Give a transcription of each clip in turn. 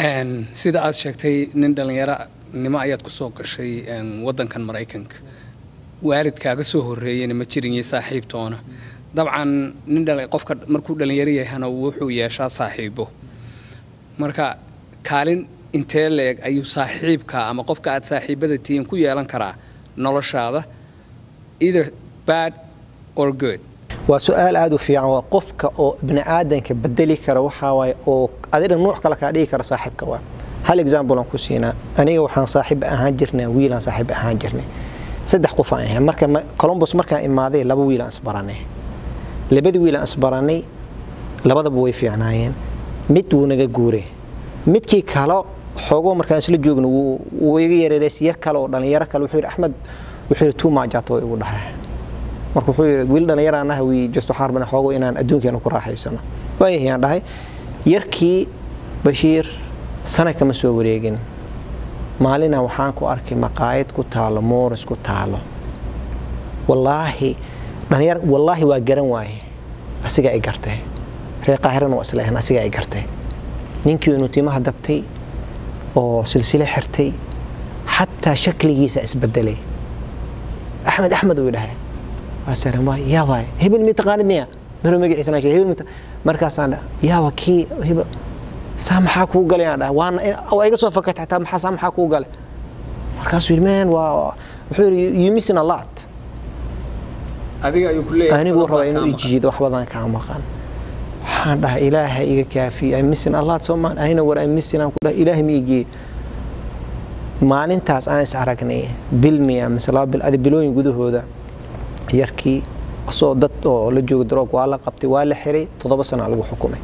sida aad sheegtay nin dhallinyaro nimo ayaad kusoo gashay wadankan maraykanka waalidkaaga soo horeeyana ma jirin iyo saaxiibtoona dabcan nin qofka markuu dhallinyaro yahana wuxuu yeeshaa saaxiibo marka kaalin intee leeg ayuu saaxiibka ama qofka aad saaxiibada tihiin ku yeelan karaa noloshaada either bad or good waa su-aal aada u fiican waa qofka oo bini aadanka bedeli kara waxaa waaye oo adiga nuuc kale kaa dhigi kara saaxiibka waa hal example aan ku siinaa aniga waxaan saaxiib ahaan jirnay wiilaan saaxiib ahaan jirnay saddex qof aan ahay marka columbus markaan imaaday laba wiil aan isbaranay labadii wiil aan isbaranay labadaba way fiicnaayeen mid wuu naga guuray midkii kale xoogoo markaan isla joogno wuu iga yareereys yar kale oo dhallinyaro kale wuxuu yidhi axmed wuxuu yidhi tuu maajato igu dhahay marka wuxuu yidhi wiil dhallinyaraan ah wii just waxaan rabnaa xoogo inaan adduunkeena ku raaxaysano waayahay aan dhahay yarkii bashiir sana kama soo wareegin maalina waxaan ku arkay maqaayad ku taalo mooris ku taalo wallaahi dhalinyar wallaahi waa garan waaye asigaa i gartay reer qaahirana waa isleehan asigaa i gartay ninkii inuu timaha dabtay oo silsile xirtay xataa shakligiisa isbedelay axmed axmed uu dhahay yaaba hebel mi taqaanid miya maro magaciisa hebel markaasaan yaaba kii hebel saa maxaa kuu galay aan dhahay waana waa iga soo fakatay xataa maxaa saa maxaa kuu galay markaasuu yidhi man waa wuxuu yidhi you missing a lot adiga ayuu ku leeyahay aniguu raba inuu ijiido wax badan kaa maqan waxaan dhahay ilaahay iga kaafiyo I'm missing a lot Soomaali ayna war I'm missing aan ku dhahay ilaahay ma igee maalintaas aan is aragnay bil miya mise laba bil adi bilooyin gudahooda yarkii asoo dad oo la jooga daroog waa la qabtay waa la xiray toddoba sana lagu xukumay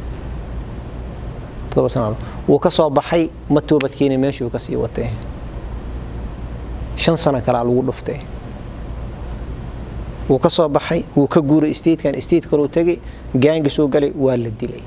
toddoba sana wuu ka soo baxay ma toobadkeeni meeshuu ka sii watay shan sano kalaa lagu dhuftay wuu ka soo baxay wuu ka guuray statekan state kaluu tegay gaangi soo galay waa la dilay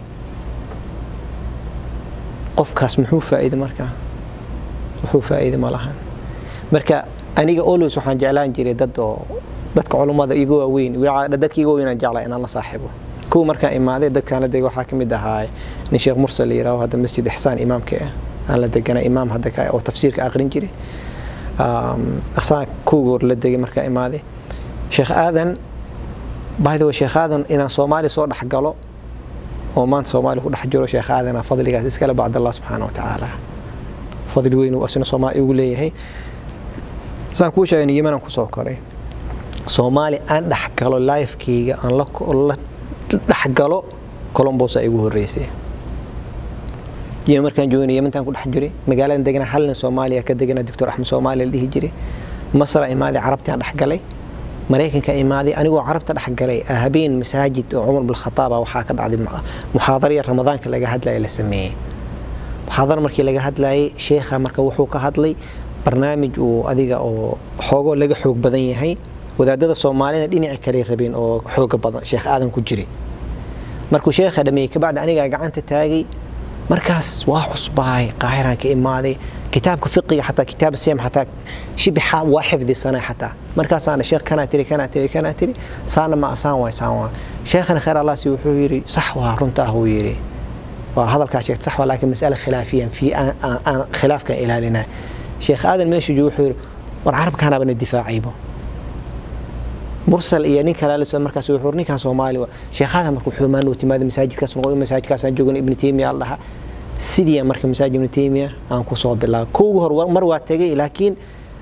qofkaas muxuu faa'iiday markaa wuxuu faa'iiday ma lahan marka aniga always waxaan jeclaan jiray dad oo dadka culummada iga waaweyn dadka iga waaweyn aan jeclaa inaan la saaxiibo kuwa markaan imaaday dadkaan la degay waxaa ka mid ahaa nin sheekh mursal la yiraahdo hadda masjid ixsaan imaamka ah aan la deganay imaam hadda ka oo tafsiirka aqrin jiray asaan kuugoor la degay markaan imaaday sheekh aadan by the way sheekh aadan inaan soomaali soo dhex galo oo maanta soomaali ku dhex jiro sheekh aadana fadligaas iskale bacd allah subxaana wa tacaala fadli weyn uu asina soomaali igu leeyahay saan kuu sheegay yemanaan kusoo koray soomaali aan dhex galo lifekeyga aan la dhex galo colombosa igu horeysay yemen markaan joogana yementaan ku dhex jiray magaaladan degana hal nin soomaaliya ka degana doctor axmed soomaaliya la dhihi jiray masra imaaday carabtaan dhex galay maraykanka imaaday anigoo carabta dhex galay habeen masaajid oo cumar bilkhataaba waxaa ka dhacday muxaadariya ramadaanka laga hadlaya la sameeyey muxaadara markii laga hadlayay sheekha marka wuxuu ka hadlay barnaamij uu adiga oo xoogoo laga xoog badan yahay wadaadada soomaalida dhinaci kale rabeen oo xooga badan sheekh aadan ku jiray markuu sheekha dhameeyey kabacdi anigaa gacanta taagay markaas waa cusbaay qaahiraan ka imaaday kitaabka fiqiga xataa kitaab siyam xataa shibixa waa xifdisanay xataa markaasaana sheekh kanaa tiri kanaa tiri kanaa tiri saana ma asaan waay saan waa sheekhana khayr allah si wuxuu yidhi sax waa runta ah wuu yidhi waa hadalkaa sheegta sax waa laakiin mas'ala khilaafiyan fi aan khilaafkan ilaalinaa sheekh aadan meeshu joogo wuxuu yidhi war carabkaanaaba na difaacaybo mursal iyo nin kale la markaas wuxuu ninkan Soomaali waa sheekhaada markuu xumaan uu timaado masaajidkaas noqo masaajidkaas aan joogan ibn Taymiyyah Allah sidii marka masaajid ibn Taymiyyah aan ku soo bilaabay koogu hor mar waa tagay laakiin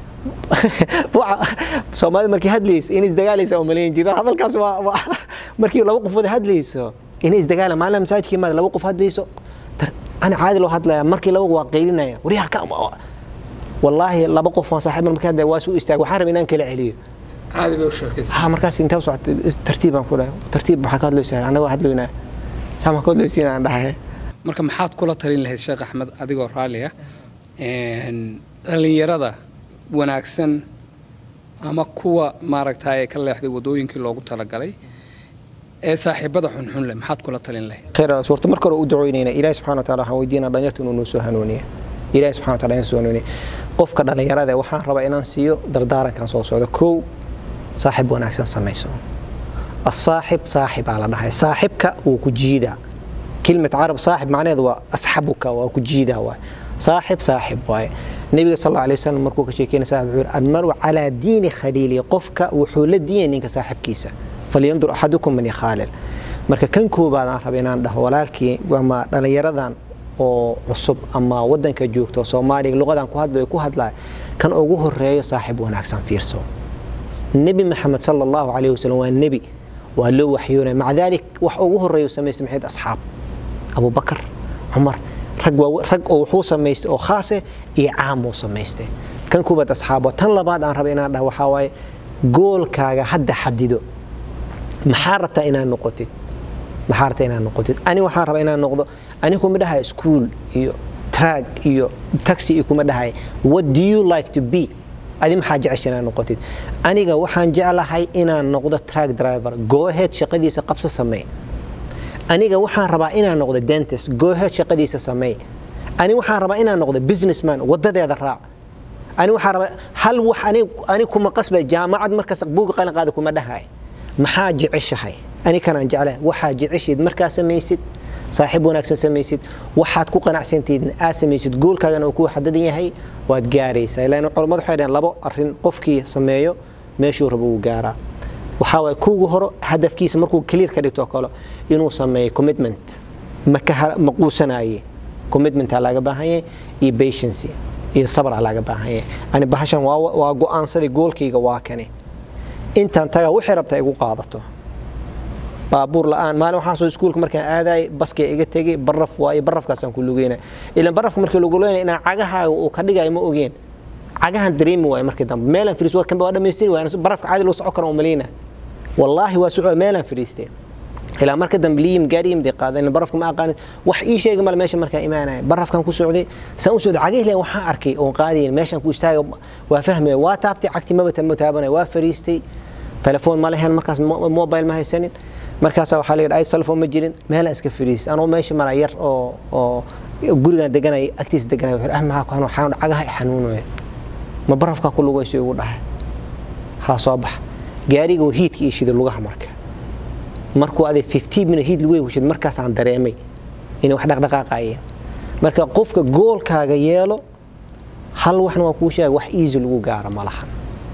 Soomaali markii hadlayso in isdagaalaysa oo maleyn jira hadalkaas waa markii laba qof wada hadlayso in isdagaala maalin masaajidkii maad laba qof hadlayso ana caadi loo hadlaya markii laba waa qeylinaya wariyaha ka والله laba qof aan saaxiib markaa hadda waa soo istaag waxaan rabaa inaan kala celiyo caadi bay u sheekaysaa ha markaas intaa socotay tartiibaan ku dhahay tartiib maxaa ka hadlaysaa anaga hadlaynaa saama ka hadlaysiin aan dhahay marka maxaad kula talin lahayd sheekh axmed adigoo raalli ah dhallinyarada wanaagsan ama kuwa maaragtay ka leexday wadooyinkii loogu talagalay ee saaxiibada xunxun leh maxaad kula talin lahayd khayr suurta marka hore u ducoynayna ilaahi subxaana wataala waxaan weydiinaa dhalinyarta inuu noo soo hanuuniya ilaahi subxana wataala inoo soo hanuuniya qofka dhallinyarada waxaan rabaa inaan siiyo dardaarankan soo socda kow saaxib wanaagsan samayso asaaxib saaxibaa la dhahay saaxibka wuu ku jiidaa كلمة عرب صاحب معناه وأصحبك وكجيدا واي صاحب صاحب واي النبي صلى الله عليه وسلم مركو كشيكين صاحب المرء على دين خليلي قفك وحول الدين إنك صاحب كيسة فلينظر أحدكم من يخالل marka kan koobaad aan rabay inaan dhaho walaalkii ama dhallinyaradan oo cusub ama wadanka joogto soomaaliga luqadan ku hadlayo ku hadlaya kan ugu horeeyo saaxiib wanaagsan fiirso nebi maxamed sala allahu calayhi wasalam waa nebi waa loo waxyoonaya maca daalik wax ugu horeeyo samaystay maxayd asxaab abubakar cumar rag rag oo wuxuu samaystay oo khaase iyo caam uu samaystay kan koobaad asxaabo tan labaad aan rabay inaan dhaho waxaa waaye goolkaaga hadda xadido maxaa rabtaa inaad noqotid maxaa rabtaa inaad noqotid ani waxaan rabaa inaan noqdo ani kuma dhahay school iyo track iyo taxi iyo kuma dhahay what do you like to be adi maxaa jecesha inaad noqotid aniga waxaan jeclahay inaan noqdo track driver go ahead shaqadiisa qabso samee aniga waxaan rabaa inaan noqdo dentist go ahead shaqadiisa samee ani waxaan rabaa inaan noqdo businessman wadadeeda raac ani waxaan rabaa hal wax ani kuma qasbay jaamacad markaas buuga qalin qaada kuma dhahay maxaa jeceshahay ani kanaan jeclahay waxaa jeceshayd markaa samaysid saaxiib wanaagsan samaysid waxaad ku qanacsantihiin aad samaysid goolkaagana uu kuu xadadan yahay waad gaaraysaa ilaan culammadu waxay dhaheen labo arrin qofkii sameeyo meeshuu rabo uu gaaraa waxaa waay kuugu horo hadafkiisa markuu clear ka dhigto kale inuu sameeyo commitment ma quusanaye commitmentaa laga baahan yahay iyo patiency iyo sabra laga baahan yahay ani bahashan waa go'aansaday goolkayga waa kane intaan tagaa waxay rabtaa igu qaadato baabuur la'aan maalin waxaan soo iskuulka markaan aadaay baskay iga tegay baraf waaye barafkaasaan ku lugeynay ilaan barafka markii lagu lugeynay inaan cagahaaga uu ka dhigayo ma ogeen cagahan dareemi waaye markii dambe meelaan firiis waa kanba waa dhammaystiri waaye barafka caadi loo socon karo umaleyna wallaahi waa socod meelaan firiistay ilaa marka dambe liyim gaariyim day qaadan barafka ma aqaanin wax ii sheega male meesha markaan imaanaya barafkan ku socday saan u socday cagihii waxaan arkay oon qaadayin meeshaan ku istaaga waa fahmaya waa taabtay cagti maba taabanaya waa fariistay telefoon ma lehen markaas mobile ma haysanin markaasaa waxaa layidhi ay telefoon ma jirin meelaan iska fariistay anoo meesha mara yar oo oo gurigaan deganay agtiisa deganay wuxuu ah maxaa ku xanuun xanuun cagaha i xanuunaya ma barafkaa ku lugayso igu dhahay haa soo bax gaariga oo hiidka ii shiday lugaha marka markuu aday 15 minute hiid lagu yeeshay markaasaan dareemay inay wax dhaqdhaqaaqayeen marka qofka goolkaaga yeelo hal waxna waa kuu sheegay wax easy lagu gaaro ma lahan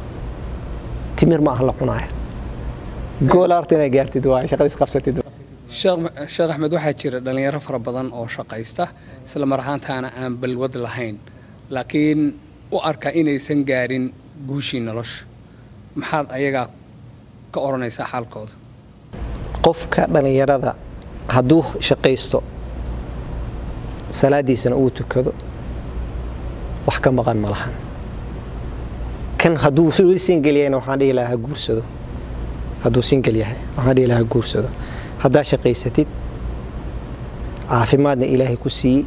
timir ma aha la cunaaya gool arta inaad gaartid waa shaqadiis qabsatid sheekh axmed waxaa jira dhallinyaro fara badan oo shaqaysta isla mar ahaantaana aan balwad lahayn laakiin u arka inaysan gaarin guushii nolosha maxaad ayagaa ka odhanaysaa xaalkooda qofka dhallinyarada hadduu shaqaysto salaadiisana uu tukado wax ka maqan ma lahan kan hadduu weli single yahayna waxaan dhihi lahaa ha guursado hadduu single yahay waxaan dhihi lahaa ha guursado haddaa shaqaysatid caafimaadna ilaahay ku siiyey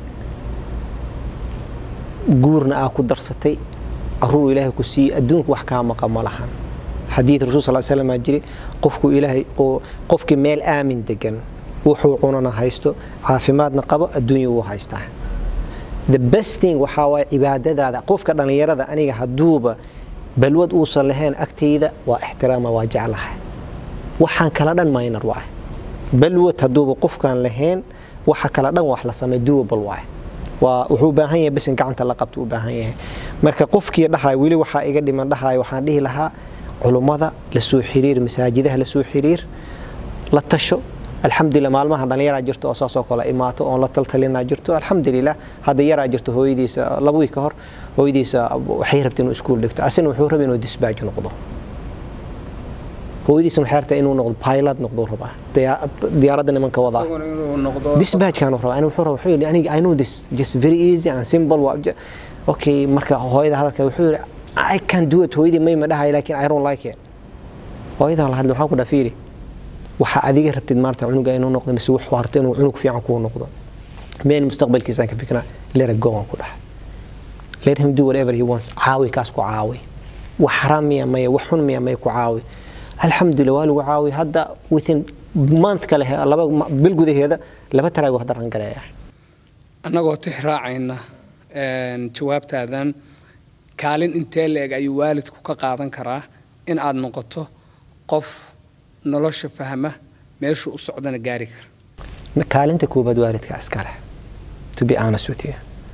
guurna aa ku darsatay caruur ilaahay ku siiyey adduunka wax kaa maqan ma lahan xadiid rasul sal slam aa jiri qofku ilaahay oo qofkii meel aamin degan wuxuu cunana haysto caafimaadna qabo adduunya wuu haystaa the best thing waxaa waaye cibaadadaada qofka dhallinyarada aniga hadduuba balwad uusan lahayn agtayda waa ixtiraama waa jeclahay waxaan kala dhan minor waay balwad hadduuba qofkaan lahayn waxa kala dhan wax la samay doable waay waa wuxuu u baahan yahay bisin gacanta la qabto u baahan yahay marka qofkii dhahay weli waxaa iga dhiman dhahay waxaan dhihi lahaa culummada la soo xiriir masaajidaha la soo xiriir la tasho alxamdulilah maalmaha dhallinyaraa jirto oo saasoo kale imaato oon la taltalinaa jirto alxamdulilah hadda yaraa jirto hooyadiisa laba wiil ka hor hooyadiisa waxay rabta inuu iskuul dhigto asina wuxuu rabay inuu disbaaj noqdo hooyadiisa waxay rabtaa inuu noqdo pilot noqdo rabaa diyaaradda nimanka wadaa disbaajkaan rabaa ani wuxuu rabaa wuxuu yidhi aniga i know this just very easy and simple okay marka hooyada hadalka wuxuu yidhi I can do it hooyadii may ma dhahay laakiin I don't like it hooyadan la hadlay waxaan ku dhaha fiiri waxa adiga rabtid maarta cunuga inuu noqdo mise wuxuu harta inuu cunug fiican kuu noqdo meen mustaqbalkiisaan ka fiknaa let it go aan ku dhaha let him do whatever he wants caawi kaas ku caawi wax xaraam miya maya wax xun miya maya ku caawi alxamdulilah waa lagu caawi hadda within month kale laba bil gudaheeda laba taraago hadda rangareeya annagoo tix raacayna jawaabtaadan kaalin intee la-eg ayuu waalidku ka qaadan karaa in aad noqoto qof nolosha fahma meeshuu u socdana gaari kara kaalinta koobaad waalidka iskale to be honest with you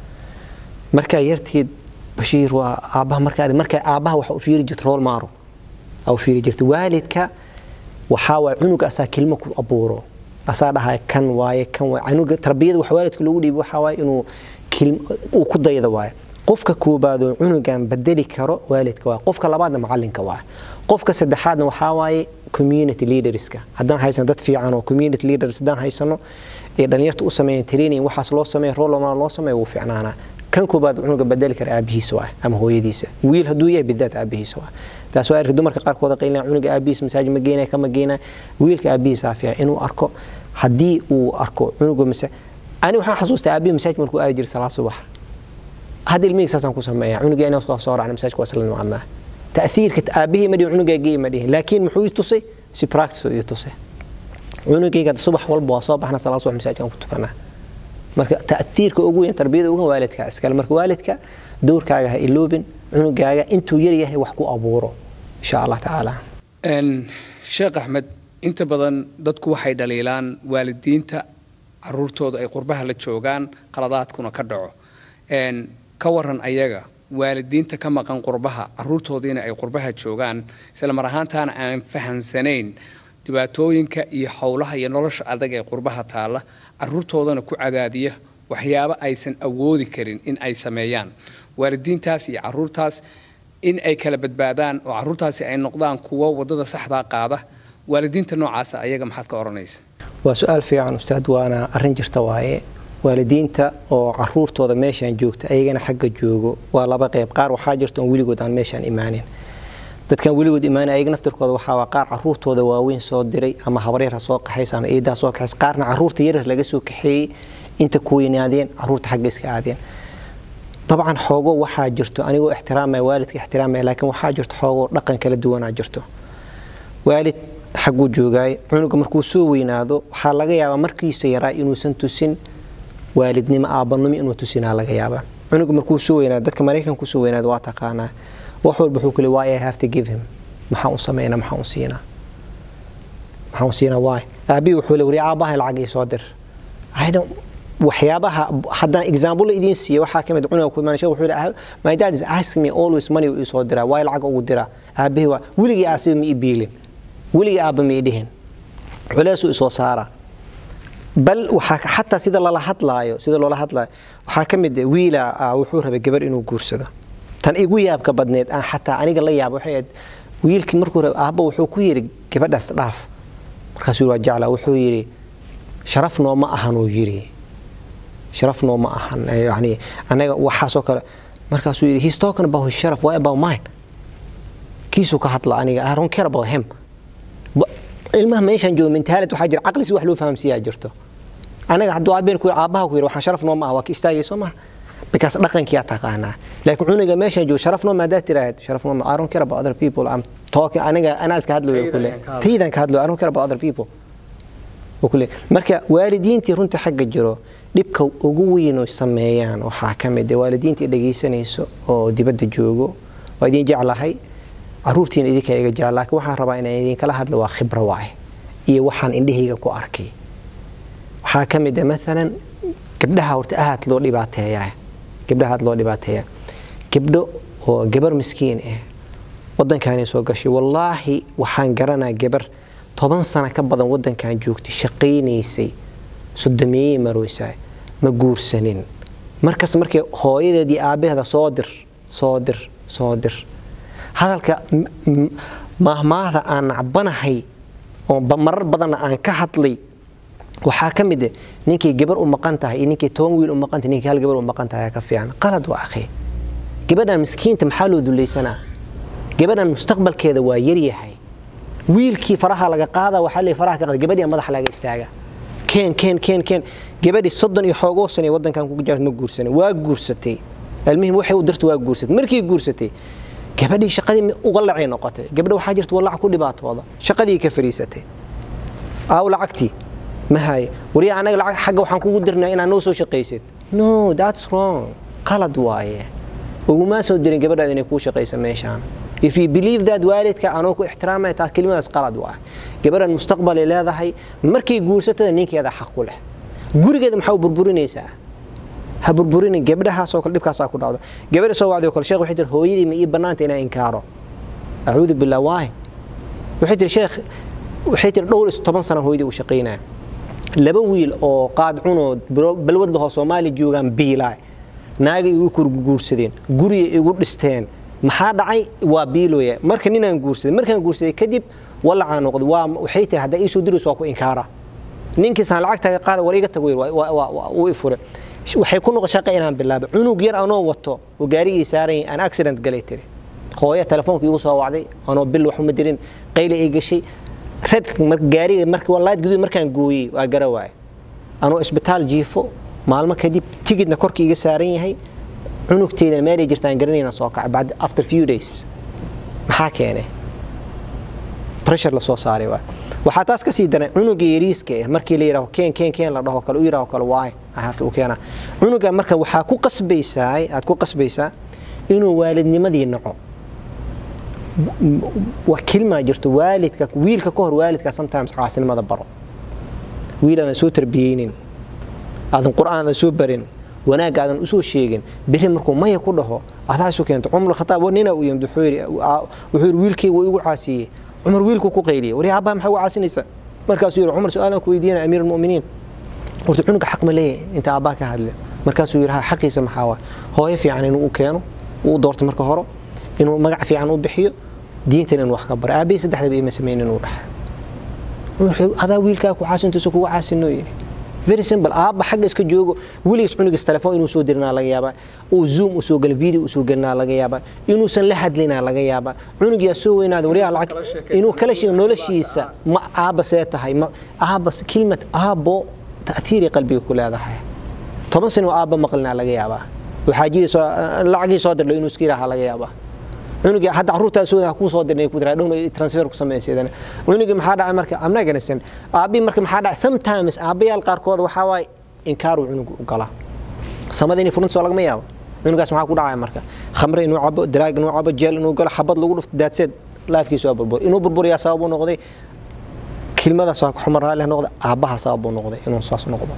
markaa yarteed bashiir waa aabbaha markaa markaa aabbaha waxa u fiiri jirta rool maaro aa u fiiri jirta waalidka waxaa waay cunuga asaa kelmo ku abuuro asaa dhahay kan waaye kan waaye cunuga tarbiyada wax waalidka loogu dhiibo waxaa waaye inuu uu ku dayda waaye qofka koobaad oo cunugan bedeli karo waalidka waaye qofka labaadna macalinka waaye qofka saddexaadna waxaa waaye community leaderska haddaan haysan dad fiican oo community leaders haddaan haysano ee dhalinyarta u sameeyeen training waxaas loo sameeya roloma loo sameeya wuu fiicnaanaa kan koobaad cunuga bedeli kara aabihiisa waay ama hooyadiisa wiil hadduu yahay bidaat aabihiisa waay taas waa arki dumarka qaarkooda qaylina cunuga aabihiisa masaajid ma geynaya kama geynaya wiilka aabihiisa afiya inuu arko haddii uu arko cunuga masa ani waxaan xasuustaa aabihi masaajid markuu aadi jiray salaad subax hadda ilmihii saasaan ku sameeya cunuga inaan soo raacna masaajidka waa isla nimaadnaa تأثير أبيه مدي عنق جي مدي لكن محو يتصي سي براكتس يتصي عنق قد صبح والبوا صباح احنا صلاة صبح مساجد كنت كنا marka ta'athirka ugu weyn tarbiyada ugu waalidka iskale marka waalidka doorkaaga ha iloobin cunugaaga intuu yar yahay wax ku abuuro insha allah tacaala sheekh axmed inta badan dadku waxay dhaliilaan waalidiinta caruurtooda ay qurbaha la joogaan qaladaadkuna ka dhaco ka waran ayaga waalidiinta ka maqan qurbaha caruurtoodiina ay qurbaha joogaan isla mar ahaantaana aan fahansanayn dhibaatooyinka iyo howlaha iyo nolosha adag ee qurbaha taalla caruurtoodana ku cadaadiya waxyaabo aysan awoodi karin in ay sameeyaan waalidiintaas iyo caruurtaas in ay kala badbaadaan oo caruurtaasi ay noqdaan kuwo wadada saxdaa qaada waalidiinta noocaasa ayaga maxaad ka odhanaysa waa su-aal fiican ustaad waana arrin jirta waaye waalidiinta oo caruurtooda meeshaan joogta ayagana xagga joogo waa laba qeyb qaar waxaa jirta oon weligood aan meeshaan imaanin dadkan weligood imaanay ayaga naftirkooda waxaa waa qaar caruurtooda waaweyn soo diray ama habaryar ha soo qaxaysa ama eedaa soo kaxaysa qaarna caruurta yaryar laga soo kaxeeyey inta ku weynaadeen caruurta xagga iska aadeen dabcan xoogo waxaa jirto anigoo ixtiraamaya waalidka ixtiraamaya laakiin waxaa jirto xoogo dhaqan kala duwanaa jirto waalid xagguu joogaay cunuga markuu soo weynaado waxaa laga yaabaa markiisa yaraa inuusan tusin waalidnimo aabanimo inuu tusinaa laga yaabaa cunuga markuu soo weynaado dadka maraykan kusoo weynaado waa taqaanaa wax walba wuxuu kule why I have to give him maxaan u sameynaa maxaan u siinaa maxaan u siinaa why aabii wuxuu le wari aabaha lacag ii soo dir waxyaabaha haddaan example idiin siiya waxaa kamid cunuga ku imaan wuxuu le my dad is asking me always money uu soo diraa why lacag ugu diraa aabihii waa weligii aasiba ma ii biilin weligii aabba ma ii dhihin culeysuu isoo saaraa bal waxaa xataa sida lala hadlaayo sida loola hadlaayo waxaa ka mid wiila wuxuu rabay gabar inuu guursado tan igu yaabka badneed aan xataa aniga la yaaba waxay ahayd wiilkii markuu rabay aabba wuxuu ku yidhi gabadhaas dhaaf markaasuu waa jeclaa wuxuu yidhi sharaf nooma ahan uu yidhi sharaf nooma ahan yani anaga waxaasoo kale markaasuu yidhi he's talking about his sharaf why about mine kiisuu ka hadla aniga I don't care about him ilmaha meeshaan jooga mentaalid waxaa jira caqli si wax loo fahamsiiyaa jirto anaga hadduu aabeen ku aabbaha ku yidhi waxaan sharaf nooma ah waa ka istaagay soo maha because dhaqankiyaa taqaanaa laakiin cunuga meeshaan jooga sharaf nooma haddaad tiraahd sharaf nooma I don't care about other people I'm talking aniga anaa iska hadlayo kule taydan ka hadlayo I don't care about other people kule marka waalidiintii runta xagga jiro dhibka ugu weyn oo sameeyaan waxaa ka mid waalidiintii dhegaysanayso oo dibadda joogo waa idin jeclahay caruurtiina idinka iga jecel laakiin waxaan rabaa inaan idinkala hadlo waa khibro waaye iyo waxaan indhahayga ku arkay waxaa ka mid ah maalan gabdhaha horta aad loo dhibaateeyaa gabdhaha aad loo dhibaateeyaa gabdho oo gabar miskiin ah waddankaanay soo gashay wallaahi waxaan garanaa gabar toban sano ka badan waddankan joogtay shaqaynaysay sodomeeyey marooysaa ma guursanin markas markay hooyadeed iyo aabbaheeda soo dir soo dir soo dir hadalka maahmaahda aan nacbanahay oo marar badanna aan ka hadlay waxaa ka mid ninkii gabar u maqan tahay iyo ninkii toban wiil u maqan tahay ninkii hal gabar u maqan tahay ka fiican qalad waa akhi gabadhan miskiinta maxaa loo dulaysanaa gabadhan mustaqbalkeeda waa yaryahay wiilkii faraha laga qaada waxaa leeyahay faraha ka qaada gabadhii madaxa laga istaaga keen keen keen keen gabadhii soddon iyo xoogoo sane waddankan ku jirta ma guursanin waa guursatay almuhim waxay u dirta waa guursatay markii guursatay gabadhii shaqadii uga lacay noqotay gabdha waxaa jirta walac ku dhibaatooda shaqadii ka fariisatay aaw lacagtii ma haye wariya anaga lacag xagga waxaan kugu dirnaa inaad noo soo shaqaysid no that's wrong qalad waaye ugumaa soo dirin gabadhaad inay kuu shaqaysa meeshaan if you believe that waalidka anoo ku ixtiraamaya taas kelimadaas qalad waaye gabadhan mustaqbalay leedahay markay guursatada ninkeeda xaq ku leh gurigeeda maxaa u burburinaysaa ha burburinin gabdhahaasoo kale dhibkaasaa ku dhacdo gabadha soo wacday oo kale sheekh waxay tiri hooyadii ma ii bannaanta inaan inkaaro acuudu billah waay waxay tiri sheekh waxay tiri dhowr iyo toban sana hooyadii u shaqaynaya laba wiil oo qaad cunoo balwad lahoo soomaali joogaan biilaay naaga igu kurguursadeen guriga igu dhisteen maxaa dhacay waa biilooya marka ninaan guursaday markaan guursaday kadib walacaa noqday waa waxay tiri haddaa iisoo dirayso waa ku inkaara ninkiisaan lacagtaaga qaada war iga tag wuu i fure waxay ku noqon shaqa inaan bilaabay cunug yar anoo wato oo gaarigii saaran aan accident galay tiri hooya telefoonka igu soo wacday anoo bil wax uma dirin qayla ay gashay redka gaariga marka laad guduud markaan gooyey waa gara waaye anoo isbitaal jiifo maalmo kadib tigidna korka iga saaran yahay cunugteydana meelay jirtaan garanayna soo kacay bacd after few days maxaa keenay pressure lasoo saaray waay waxaa taas kasii daran cunuga yariiska ah markii la yidhaho keen keen keen la dhaho kale u yidhaho kale waay ahafta u keena cunuga marka waxaa ku qasbaysaa aad ku qasbaysaa inuu waalidnimadii naco waa kilmaa jirto waalidka wiilka ka hor waalidka sometimes caasinimada baro wiil aadan soo tarbiyeynin aadan qur'aan aadan soo barin wanaagga aadan usoo sheegin beri markuu maya ku dhaho adaa isu keento cumar khataab nina uu yimid wuxuu yidhi wiilkayga wuu igu caasiyey cumar wiilku ku qayliyey wari aabbaha maxaa ugu caasinaysa markaasuu yidhi cumar su-aalan ku weydiinaya amiir almu'miniin horta cunuga xaq ma leeyahay inta aabbaa ka hadle markaasuu yidhi ha xaqiisa maxaa waay hooyo fiican inuu u keeno uu doorto marka hore inuu magac fiican u bixiyo diintan inuu wax ka baro aabihii saddexdaba ima sameyn inuu dhaxa adaa wiilkaa ku caasintuusa kugu caasinoo yidhi very simple aabba xagga iska joogo weligiis cunugiis telefoon inuu soo dirinaa laga yaabaa uu zoom usoo galo video usoo gelinaa laga yaabaa inuusan la hadlinaa laga yaabaa cunugiyaa soo weynaada waryaa lacag inuu kala sheego noloshiisa ma aabba see tahay ma aabba kilmad aabbo ta'tiiray qalbiga ku leedahay toban sano aabba maqlinaa laga yaabaa waxaajidiisa lacagii soo dirlo inuu iska yidhaaha laga yaabaa cunugi hadda caruurtaa sooda kuu soo dirnay ku diraa dhowna transfer ku samayseedana cunugi maxaa dhacay marka amna ganaysan aabi marka maxaa dhacay sometimes aabayaal qaarkood waxaa waaye inkaaruu cunugu u galaa samada inay furinta soo lagama yaabo cunugaas maxaa ku dhacaya marka khamre inuu cabo daraag inuu cabo jeel inuu galo xabad lagu dhufto daadseed laafkiisu waa burbur inuu burburiyaa sababuu noqday kilmadaas waa xumar raalli noqda aabbaha sababuu noqday inuu saas noqdo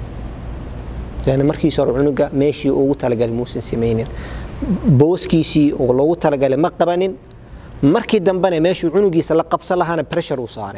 لأن markiisa hore cunuga meeshii ugu talagalay muusan samaynin booskiisii oo loogu talagalay ma qabanin markii dambena meeshuu cunugiisa la qabsan lahaana pressure uu saaray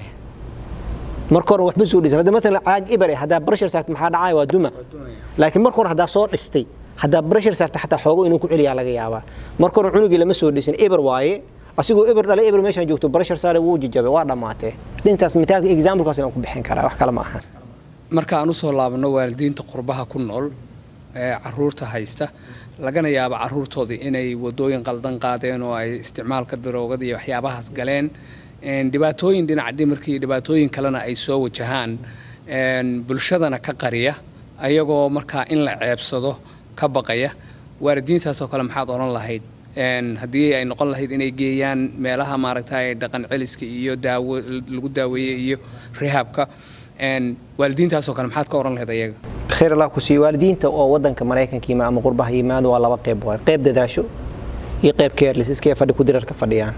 marka hore waxba soo dhisan hadda maalan caag ibar haddaa pressure saarta maxaa dhacaya waa duma laakiin marka hore haddaa soo dhistay haddaa pressure saarta xataa xoogo inuu ku celiyaa laga yaabaa marka hore cunugii lama soo dhisin ibar waaye asigoo ibar dhalay ibar meeshaan joogto pressure saare wuu jijabay waa dhammaatee intaas mitaalka examplekaas inaan ku bixin karaa wax kale ma aha marka aan usoo laabano waalidiinta qurbaha ku nool ee caruurta haysta lagana yaabo caruurtoodii inay wadooyin qaldan qaadeen oo ay isticmaalka daroogada iyo waxyaabahaas galeen dhibaatooyin dhinaca dhimirka iyo dhibaatooyin kalena ay soo wajahaan bulshadana ka qariya ayagoo markaa in la ceebsado ka baqaya waalidiintaasoo kale maxaad odhan lahayd haddii ay noqon lahayd inay geeyaan meelaha maaragtay dhaqan celiska iyo daawo lagu daaweeye iyo rehabka waalidiintaasoo kale maxaad ka oran lahayd ayaga khayr allah ku siiyo waalidiinta oo wadanka maraykanka yima ama qurbaha yimaado waa laba qayb waay qayb dadaasho iyo qayb careless iskee fadhi ku dirarka fadhiyaan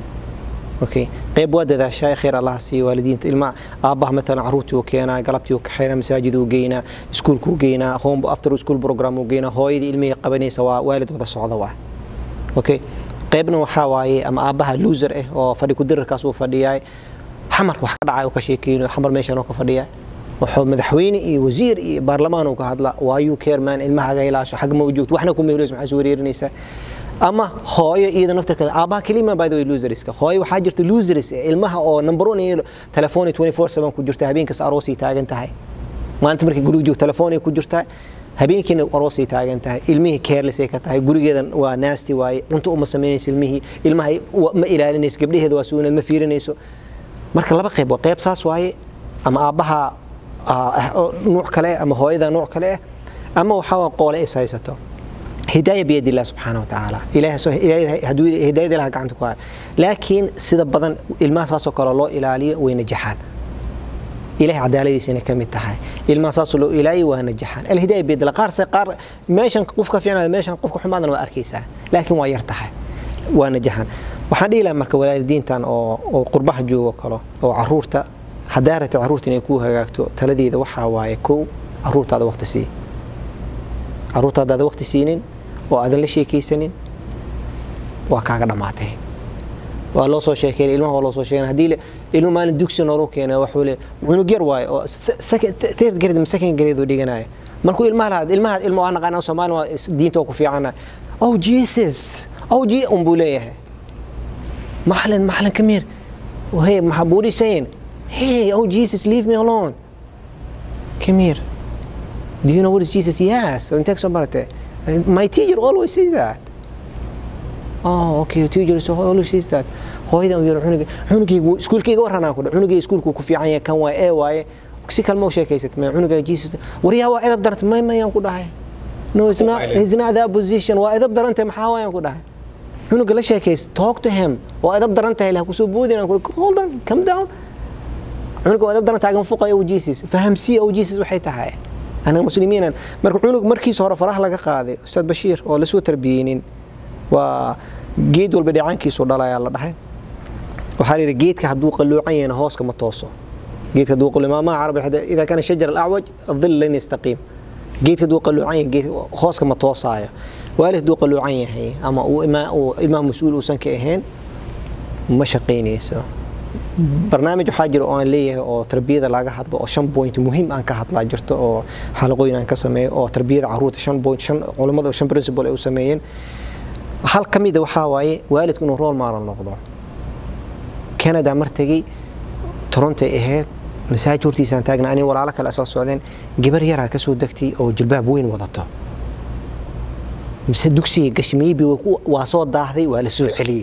okay qayb waa dadaashaa khayr allah siiyo waalidiinta ilma aabbaha maalan caruurtii uu keenaa galabtii uu kaxeynaa masaajid uu geynaa iskuulka uu geynaa home after school program uu geynaa hooyadii ilmihii qabanaysa waa waalid wada socda waa okay qaybna waxaa waaye ama aabbaha loser ah oo fadhi ku dirarkaas uu fadhiyaay xamarka wax ka dhacay oo ka sheekeynayo xamar meeshan oo ka fadhiya wuxuu madaxweyne iyo wasiir iyo baarlamaan uu ka hadla waayuu keermaan ilmahaga ilaasho xag ma joogto waxna kuma helayso maxaa soo wareerinaysaa ama hooyo iyada naftarkeeda aabbaha kelima by the way loserska hooyo waxaa jirta losers ilmaha oo number one iyo telefoon 24/7 ku jirta habeenkasta aroosay taagan tahay maalinta markay guriga joogto telefoon ay ku jirtaa habeenkiina aroosay taagan tahay ilmihii careless ay ka tahay gurigeeda waa nasty waaye cunto uma samaynayso ilmihii ilmaha ma ilaalinayso gabdhaheeda waa suunad ma fiirinayso marka laba qayb waa qayb saas waaye ama aabbaha nuuc kale ama hooyada nuuc kale ah ama waxaa qoole is haysato hidaaya biyad illah subxaana watacaala hidaayada ilaha gacanta ku haya laakiin sida badan ilmaha saasoo kale loo ilaaliyo way najaxaan ilahay cadaaladiisana ka mid tahay ilmaha saasoo loo ilaaliyo waa najaxaan alhidaaya biyad illah qaar qaar meeshan qofka fiicnaada meeshan qofka xumaadana waa arkaysaa laakiin waa yar tahay waa najaxaan waxaan dhihi lahaa marka waalidiintan oo qurbaha joogo kalo oo caruurta haddaa rabta caruurta inay ku hagaagto taladeeda waxaa waaye kow caruurtaada waqti sii caruurtaadaada waqti siinin oo aadan la sheekaysanin waa kaaga dhammaatay waa loo soo sheekeynay ilmaha waa loo soo sheekeynay haddii ilmu maalin dugsi noogu keenay waxuu le cunug yar waaye oo third grade ama second grade uu dhiganaya markuu ilmaha lahaad ilmaha ilmo aan naqaana soomaali waa diinta waa ku fiicana oh jesus oh je un buu leeyahay macalin macalin come here hey what are you saying hey oh jesus leave me alone come here do you know what is jesus yes intee kasoo baratay my teacher always says that oh okay your teacher so always says that hooyadan yar cunuga cunugaygu iskuulkayga waranaan ku cunugay iskuulku ku fiican yahay kan waa ee waaye si kalma u sheekaysat ma cunuga jesus waryaa waa edab daranta may mayaan ku dhahay no it's not it's not that position waa edab daranta maxaa waayaan ku dhahay cunuga la sheekays talk to him waa edab darantahay lah kusoo boodina ku hold on come down cunuga waa edab daranta taagan fuqaya u jesus fahamsiya u jesus waxay tahay anaga muslimiinan marka cunug markiisa hore faraha laga qaaday ustaad bashiir oo lasoo tarbiyeynin waa geed walba dheecaankiisu dhalayaa la dhahay waxaa la yidhi geedka hadduu qalluucan yahayna hooska ma tooso geedka hadduu qalluucan maamaha carabi idaa kana shajar alacwaj adil lan yastaqiim geedka hadduu qalluucan yahay geed hooska ma toosaayo waalid hadduu qalluucan yahay ama uu imaam mas-uul uusan ka ahayn ma shaqaynayso barnaamij waxaa jira oo aan leeyahay oo tarbiyada laga hadlo oo shan point muhiim aan ka hadlaa jirto oo xalaqooyin aan ka sameeyo oo tarbiyada caruurta shan point shan culammada oo shan principle ay u sameeyeen hal ka mida waxaa waaye waalidku inuu rool maalan noqdo canada mar tegey torontay ahayd masaajid hortiisaan taagna ani walaalo kale isla socdeen gabar yaraa kasoo degtay oo jilbaab weyn wadato mise dugsiga gashmiibi waa soo daahday waa la soo celiyey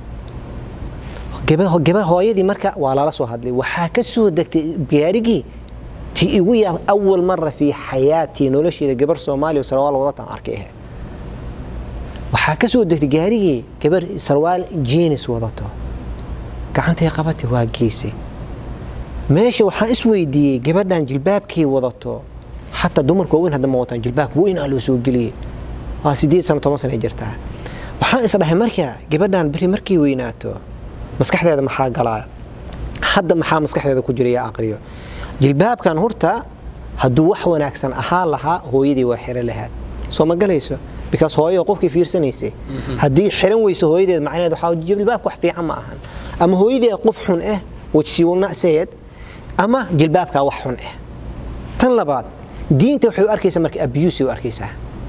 gabar hooyadii marka waa lala soo hadlay waxaa ka soo degtay gaarigii ti igu yaab awal mara fii xayaatii nolosheeda gabar soomaaliya oo sarwaal wadatan arkay ahayd waxaa ka soo degtay gaarigii gabar sarwaal jenis wadato gacantay qabatay waa geysay meesha waxaan isweydiiyey gabadhan jilbaabkay wadato xataa dumarka waaweyn hadda ma wataan jilbaabka weynaa loo soo geliyey waa sideed sano toban sana jirtaa waxaan isdhahay marka gabadhan beri markay weynaato maskaxdeeda maxaa galaa hadda maxaa maskaxdeeda ku jira yaa aqriyo jilbaabkan horta hadduu wax wanaagsan ahaan lahaa hooyadii waa xiro lahaad soo ma galayso because hooyada qofkii fiirsanaysay haddii xiran weyso hooyadeed macnaheed waxaa jilbaabka wax fiican ma ahan ama hooyadee qof xun ah which she will not say it ama jilbaabkaa wax xun ah tan labaad diinta waxay u arkaysaa marka abuse u arkaysaa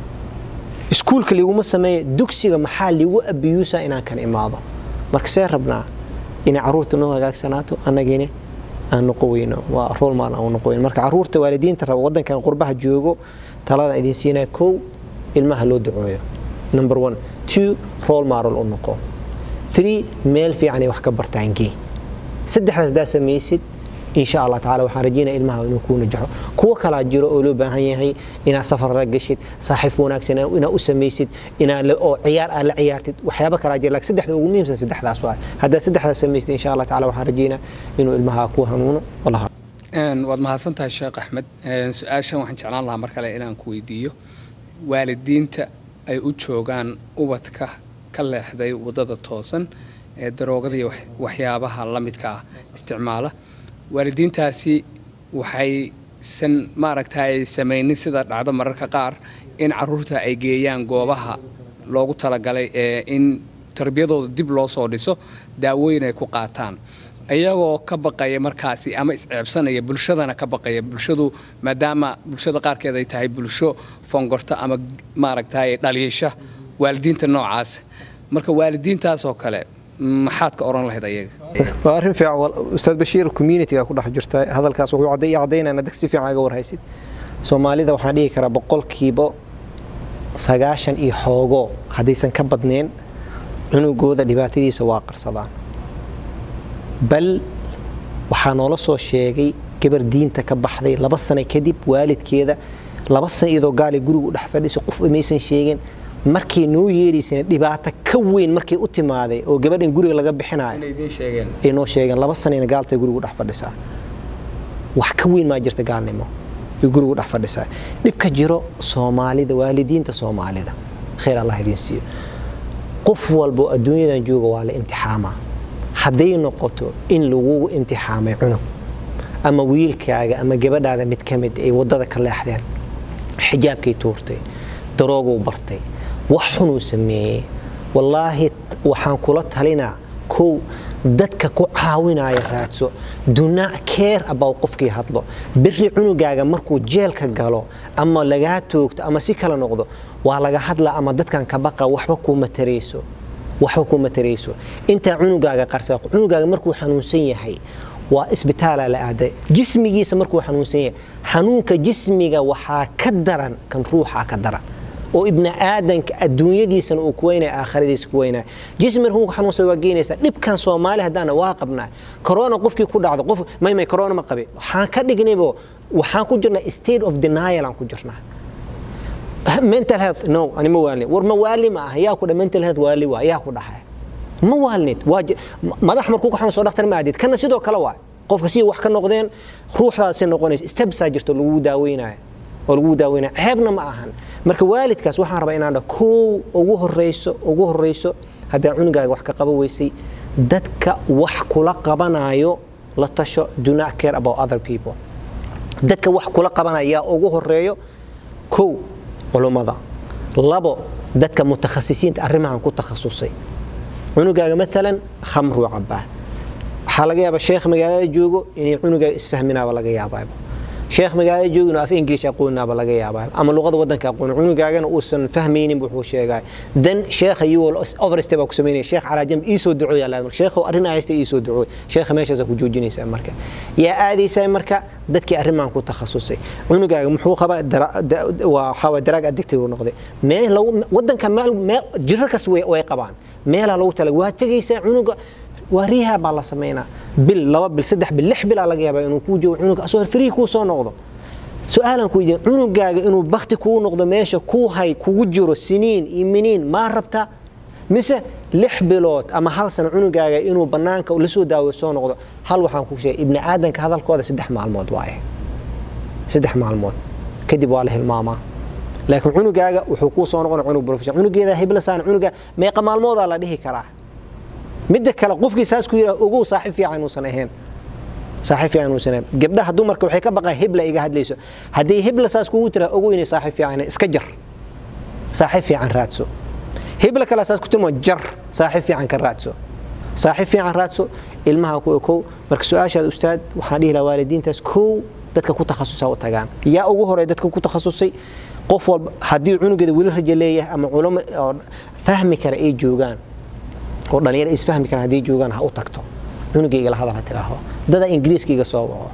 iskuulka liguma sameeya dugsiga maxaa ligu abiyuusaa inaan kan imaado marka see rabnaa inay caruurta noo hagaagsanaato annagina aan noqo weyno waa rool maal aan noqo weyno marka caruurta waalidiinta raba waddankan qurbaha joogo talada idin siinaya kow ilmaha loo ducooyo number one two rool maaral u noqo three meel fiicanay wax ka bartaan gee saddexdaas daa samaysid insha allah tacaala waxaan rajeynaya ilmaha inuu kuu najaxo kuwo kalaa jiro oo loo baahan yahay inaad safar la gashid saaxiib wanaagsan inaad u samaysid inaad oo ciyaar aad la ciyaartid waxyaabo kalaa jira laakiin saddexda ugu muhiimsan saddexdaas waay haddaad saddexdaas samaysid insha allah tacaala waxaan rajeynaa inuu ilmaha ku hanuuno wallaha waad mahadsantahay sheekh axmed su-aashan waxaan jeclaan lahaa mar kale inaan ku weydiiyo waalidiinta ay u joogaan ubadka ka leexday waddada toosan ee daroogada iyo waxyaabaha la midka ah isticmaala waalidiintaasi waxaysan maaragtay samaynin sida dhacdo mararka qaar in caruurta ay geeyaan goobaha loogu talagalay ee in tarbiyadooda dib loo soo dhiso daawooyin ay ku qaataan iyagoo ka baqaya markaasi ama isceebsanaya bulshadana ka baqaya bulshadu maadaama bulshada qaarkeed ay tahay bulsho fongorta ama maaragtay dhaliisha waalidiinta noocaas marka waalidiintaasoo kale maxaad ka oran lahayd ayaga waa arrin fiican ustaad bashiir communityga ku dhex jirta hadalkaas wuxuu cadday cadaynayna dag si fiican aga warhaysid soomaalida waxaan dhihi karaa boqolkiiba sagaashan iyo xoogo haddaysan ka badnayn cunugooda dhibaatadiisa waa qarsadaan bal waxaa noola soo sheegay gabar diinta ka baxday laba sano kadib waalidkeeda laba sano iyadoo gaali gurigu dhex fadhiisa qof maysan sheegin markay noo yeeraysana dhibaato ka weyn markay u timaaday oo gabadhan guriga laga bixinayo ay noo sheegeen laba sanayna gaaltay gurigu dhex fadhisaa wax ka weyn maa jirta gaalnimo ay gurigu dhex fadhisaa dhibka jiro soomaalida waalidiinta soomaalida khayr allah idiin siiyo qof walbo adduunyadan jooga waa la imtixaamaa hadday noqoto in lagugu imtixaamay cunug ama wiilkaaga ama gabadhaada mid ka mid ay waddada ka leexdeen xijaabkay tuurtay darooguu bartay wax xunuu sameeyey wallaahi waxaan kula talinaa kow dadka ku caawinaya raadso dunaa keer about qofkii hadlo beri cunugaaga markuu jeelka galo ama lagaa toogto ama si kala noqdo waa laga hadla ama dadkan ka baqa waxba kuma tarayso waxba kuma tarayso intaa cunugaaga qarsa cunugaaga markuu xanuunsan yahay waa isbitaala la aaday jismigiisa markuu xanuunsan yahay xanuunka jismiga waxaa ka daran kan ruuxa ka daran oo ibni aadanka adduunyadiisana uu ku weynaya aakhiradiisa ku weynaya jismi markuu xanuunsada waa geynaysa dhibkan soomaali haddaana waa qabnaa corona qofkii ku dhacdo qof may may corona ma qabi waxaan ka dhignaybo waxaan ku jirnaa state of denial aan ku jirnaa mental health no ani ma waalin war ma waali ma ah yaa ku dha mental health waali waa yaa ku dhaxay ma waalnid waa madax markuu ka xanuunsado dhakhtar ma aadid kana sidoo kale waa qofka si wax ka noqdeen ruuxdaasi noqonaysa stebsaa jirto lagu daaweynayo oo lagu daaweynaya ceebna ma ahan marka waalidkaas waxaan rabaa inaan dha kow ugu horeyso ugu horeyso haddaa cunugaaga wax ka qaban weysay dadka wax kula qabanayo la tasho do not care about other people dadka wax kula qabanaya ugu horeeyo kow culummada labo dadka mutakhasisiinta arrimahan ku takhasusay cunugaaga maalan khamruu cabaa waxaa laga yaabaa sheekh magaalada joogo inay cunugaaga isfahminaaba laga yaabaaba sheekh magaalada joogo inuu af english aqoonaaba laga yaabaa ama luqada wadanka aqoon cunugaagana uusan fahmaynin wuxuu sheegay then sheekha iyuu overstep ku sameynaya sheekh calaa jamb ii soo ducooya laad marka sheekhu arrin haysta ii soo ducooy sheekha meeshaas ku joojinaysaa marka yaa aadaysaa marka dadkii arrimahan ku takhasusay cunugaaga muxuu qabaa waxaa waa daraag addictive uu noqday meel lagu wadanka meel jirar kas way qabaan meelaa lagu tala waa tegaysaa cunuga waa riihaa baa la samaynaa bil laba bil saddex bil lix bilaa laga yaabaa inuu kuu joogo cunuga asoo free kuu soo noqdo su-aalan ku weydiin cunugaaga inuu bakti kugu noqdo meesha kuu hay kugu jiro siniin iyo miniin maa rabta mise lix bilood ama hal sano cunugaaga inuu bannaanka lasoo daawo soo noqdo hal waxaan ku sheegay ibni aadanka hadalkooda saddex maalmood waaye saddex maalmood kadib waa la hilmaamaa laakiin cunugaaga wuxuu kuu soo noqona cunug profession cunugeeda hiblasaan cunuga meeqa maalmoodaa la dhihi karaa midda kale qofkii saas ku yidhaha ogow saaxiib fiican uusan ahayn saaxiib fiican uusan ahayn gabdhaha dumarka waxay ka baqaan hibla iga hadlayso haddii hibla saas kugu tira ogow inay saaxiib fiican iska jar saaxiib fiican raadso hibla kale saas ku tilmo jar saaxiib fiican ka raadso saaxiib fiican raadso ilmaha ku ekow marka su-aashaada ustaad waxaan dhihi lahaa waalidiintaas kow dadka ku takhasusa u tagaan yaa ugu horey dadka ku takhasusay qof walba haddii cunugeeda weli rajo leeyahay ama culamo fahmi kara ay joogaan oo dhalinyaro isfahmi karaan haddii joogaan ha u tagto cunugayga la hadal ha tiraaho dada ingiriiska iga soo waco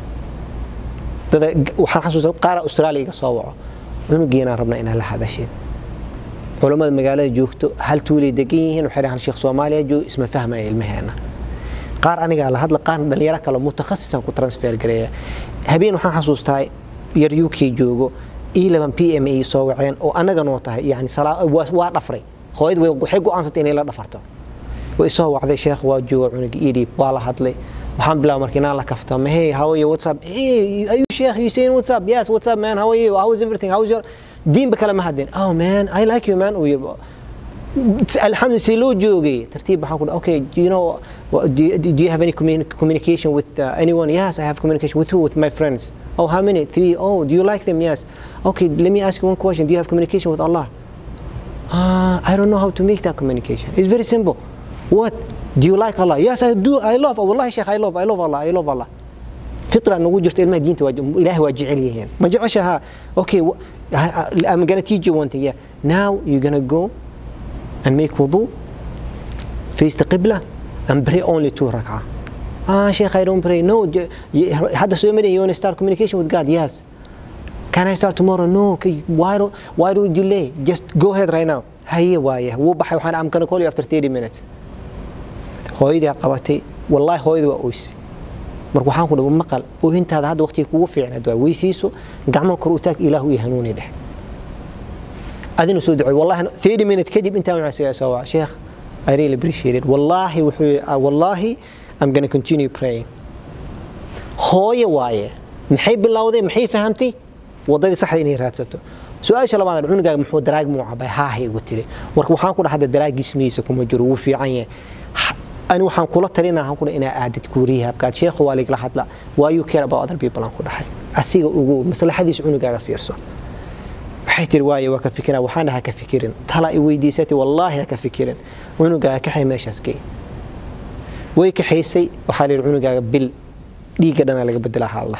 dada waxaan xasuusta qaara austraaliya iga soo waco cunugiinaan rabnaa inaan la hadasheen culammada magaalada joogto hal tuulay degan yihiin waxay dhahaan sheekh soomaaliya joogo isma fahmaya ilmaheena qaar anigaa la hadla qaar dhalinyaro kale mutakhasisaan ku transfer gareeya habeen waxaan xasuustaa yar u k joogo eleven p m ay soo waceen oo annaga noo tahay yani waa dhafray hooyad waxay go-aansatay inay la dhafarto way soo wacday sheekh waa jooga cunuga idhiib waa la hadlay waxaan bilaabay marka inaan la kaftama hey how are you what's up hey are you sheikh you saying what's up yes what's up man how are you how is everything how is your diinba kale ma hadleen oh man i like you man uu yiri alxamdu si loo joogay tartiib waxaan ku okay do you know do you, do you have any communication with uh, anyone yes i have communication with who with my friends oh how many three oh do you like them yes okay let me ask you one question do you have communication with allah uh, i don't know how to make that communication it's very simple what do you like allah yes i do i love wallahi sheekh i love i love allah i love allah fitra nagu jirto ilmaha diinta ilaahay waa jecel yihiin ma jeceshaha okay i'm gonna teach you one thing yeah now you're gonna go and make wudu face the qibla and pray only two rak'ah ah sheikh i don't pray no hadda soo marin you want to start communication with god yes can i start tomorrow no why do why do you delay just go ahead right now haye waaye wuu baxay waxaan am gonna call you after 30 minutes hooyadii qabatay wallahi hooyadii waa oys marka waxaan ku dhawa maqal oohintaada hadda waqtiga kugu fiicnaad waa weysiiso gacmo kor u taag ilaahu iyo hanuuni dheh adina soo ducay wallahi 30 minutes kadib intaan waxaan soo waa sheekh I really appreciate it wallahi wuxuu wallahi I'm going to continue praying hooye waaye maxay bilowday maxay fahamtay wadadii saxda inay raadsato su-aasha labaad cunugaaga muxuu daraag muu cabay haahay igu tiri marka waxaan ku dhaha daraag jismigiisa kuma jiro wuu fiican yahay ani waxaan kula talinaha kuna inaa aadid kuuriyahabkaad sheekhu waa ligla hadla why you care about other people aan ku dhahay asiga ugu maslaxadiisa cunugaaga fiirso waxay tiri waaye waa ka fikira waxaana ha ka fikirin tala i weydiisatay wallaahi ha ka fikirin cunugaaga kaxay meeshaas gey way kaxaysay waxaa la yidhi cunugaaga bil dhiigga dhana laga bedelaa haallah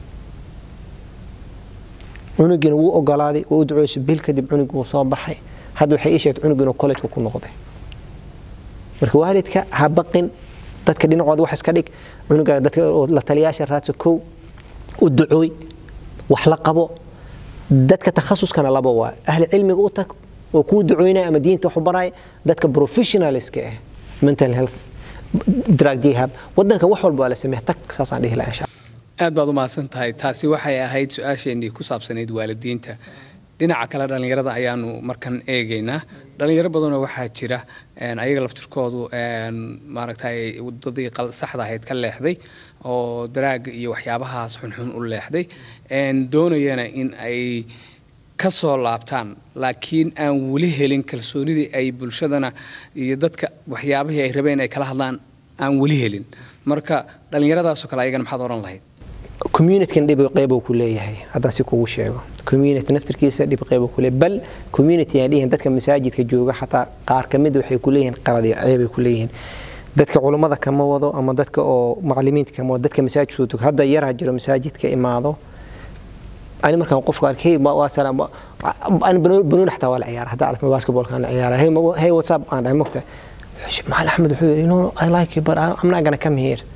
cunugiina wuu ogolaaday waa u ducoysay bil kadib cunugii wuu soo baxay hadda waxay ii sheegtay cunugii inuu collejka ku noqday marka waalidka ha baqin dadka dhinacooda wax iska dhig cunugaaga dadka la taliyaasha raadsa kow u ducooy wax la qabo dadka takhasuskana laba waa ahli cilmiga u tag oo kuu ducoynaya ama diinta wax u baraya dadka professionalska ah mental health drug rehab wadanka wax walba waa la sameeya tag saasaan dhihi lahaa insha aad baad u mahadsan tahay taasi waxay ahayd su-aasheenii ku saabsanayd waalidiinta dhinaca kale dhallinyarada ayaanu markan eegaynaa dhalinyaro badanoo waxaa jira ayaga laftirkoodu maaragtay wadadii saxda ahayd ka leexday oo daraaga iyo waxyaabahaas xunxun u leexday doonayana in ay ka soo laabtaan laakiin aan weli helin kalsoonidii ay bulshadana iyo dadka waxyaabihii ay rabeen ay kala hadlaan aan weli helin marka dhallinyaradaasoo kale ayagana maxaad oran lahayd communitykan dhib qeybo ku leeyahay haddaan si kugu sheego community naftirkiisa dhib qeybo ku leeyahay bal community aan dhihin dadka masaajidka jooga xataa qaar ka mid waxay ku leeyihiin qalad iyo ceebay ku leeyihiin dadka culummada kama wado ama dadka oo macallimiinta kama wado dadka masaajidka soo tuka hadda yaraa jiro masaajidka imaado ani markaan qofka arkay waa salaam ani banooni xataa waa la ciyaara hadda aragtay basketballkaan la ciyaara hey hey what's up aan dhahay mogta maxal axmed wuxuu yidhi no i like you but i'm not gonna come here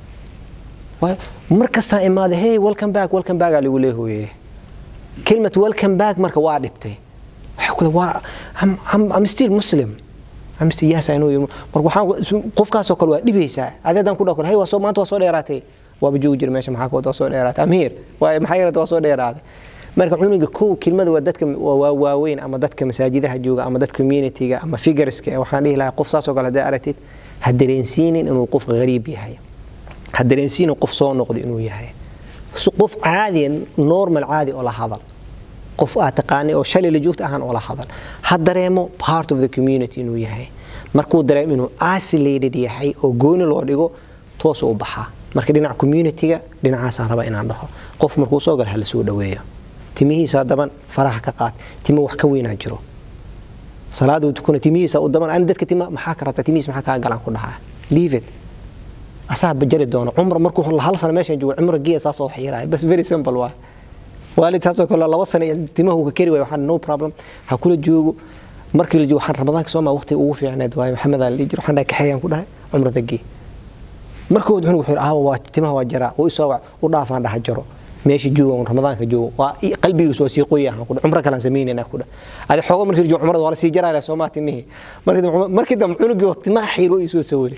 mar kastaa imaada hey welcome back welcome back aa lagu leehoye kelmad welcome back marka waa dhibtay waxa kule waa I'm still muslim I'm still yes I know you marka waxaan qofkaasoo kale waa dhibaysaa adeedan ku dhakor hey waa soo maanta waa soo dheeraatay waaba joogi jira meesha maxaa kawada waa soo dheeraatay I'm here waa maxaa yarata waa soo dheeraaday marka cunuga kow kelmada waa dadka waa waaweyn ama dadka masaajidaha jooga ama dadka communityga ama figureska waxaan dhihi lahaa qof saasoo kale hadday aragtid ha dareensiinin inuu qof gariib yahay ha dareensiinin qof soo noqday inuu yahay qof caadiya normal caadi oo la hadal qof aad taqaanay oo shalay la joogta ahaan oo la hadal ha dareemo part of the community inuu yahay markuu dareemo inuu isolated yahay oo gooni loo dhigo toos u baxaa marka dhinaca communityga dhinacaasaan raba inaan dhaho qof markuu soo galo hala soo dhaweeyo timihiisa daban faraha ka qaad timo wax ka weynaa jiro salaada tukuna timihiisa u daban ani dadka tima maxaa ka rabtaa timihiisa maxaa kaa galaan ku dhahaa leave it asaa bajari doono cumr markuu hal sano meeshan joogo cumr geya saasoo wax yaraya bas very simple waa waalid saasoo kale laba sano timahu ka keri waay waxaan no problem ha kula joogo markii la joogo waxaan ramadaanka soo maa waqtiga ugu fiicneed waaye maxamed aan jiro waxaan dhahay kaxeeyaan ku dhahay cumrada gee markuu cunug wuxuu yidhi waa timaha waa jaraa wuu isoo wac u dhaafaan dhaha jaro meesha jooga ramadaanka joogo waa qalbigiisu waa sii qoya aan ku dhahay cumro kalaan samaynayna ku dhahay adi xoogo markii la joogo cumrada waa la sii jaraaya soomaa timihii markii dambe cunugii timaha xiiro isoo sawiray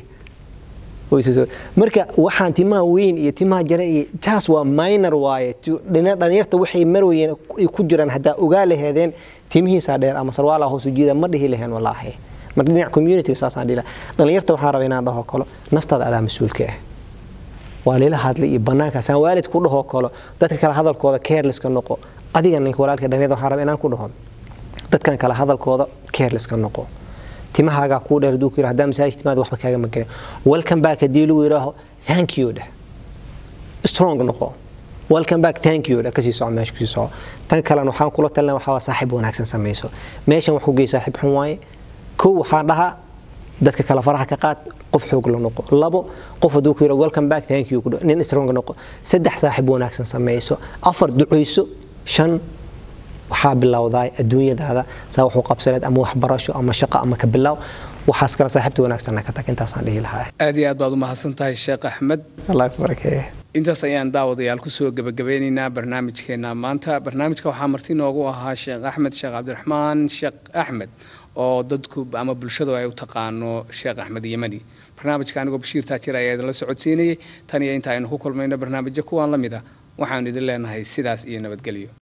marka waxaan timaha weyn iyo timaha jare iyo taas waa minor waaye dhalinyarta waxay marwayeen ku jiraan haddaa ogaa laheedeen timihiisaa dheer ama sarwaala hoos ujeeda ma dhihi laheen walaahi marka dhinac community saasaan dhihi dhalinyarta waxaan rabaa inaan dhaho kalo naftaada adaa mas-uulka ah waa lila hadlay iyo banaankaasaan waalid ku dhahoo kalo dadka kale hadalkooda carelesska noqo adiga ninka walaalka dhalinyarda waxaan rabaa inaan ku dhaho dadkan kale hadalkooda carelesska noqo timahaagaa kuu dheer haduu ku yidhi haddaa masaajid timaada waxba kaaga magarin welcome back haddii lagu yidhaaho thank you dheh strong noqo welcome back thank you dheh kasii soco meesha kasii soco tan kalena waxaan kula talina waxaa saaxiib wanaagsan samayso meeshan wax ku gey saaxiib xun waaye kow waxaan dhahaa dadka kale faraha ka qaad qof xoog la noqo labo qof hadduu ku yidhaho welcome back thank you nin strong noqo saddex saaxiib wanaagsan samayso afar ducayso shan waxaa bilowdaa adduunyadaada saa waxu qabsaneed ama waxbarasho ama shaqo ama ka bilow waxaas kale saaxiibta wanaagsanna ka tag intaasaan dhihi lahaa aad iyo aad baad u mahadsan tahay sheekh axmed allah barakeeye intaas ayaan daawadayaal kusoo gebagabeynaynaa barnaamijkeena maanta barnaamijka waxaa marti noogu ahaa sheekh axmed sheekh cabdiraxmaan sheekh axmed oo dadku ama bulshadu ay u taqaano sheekh axmed yemani barnaamijka anigoo bashiir taajir ayaa idinla socodsiinayay tan iyo inta aynu ku kulmayno barnaamijyo kuwaan la mid a waxaanu idin leenahay sidaas iyo nabadgelyo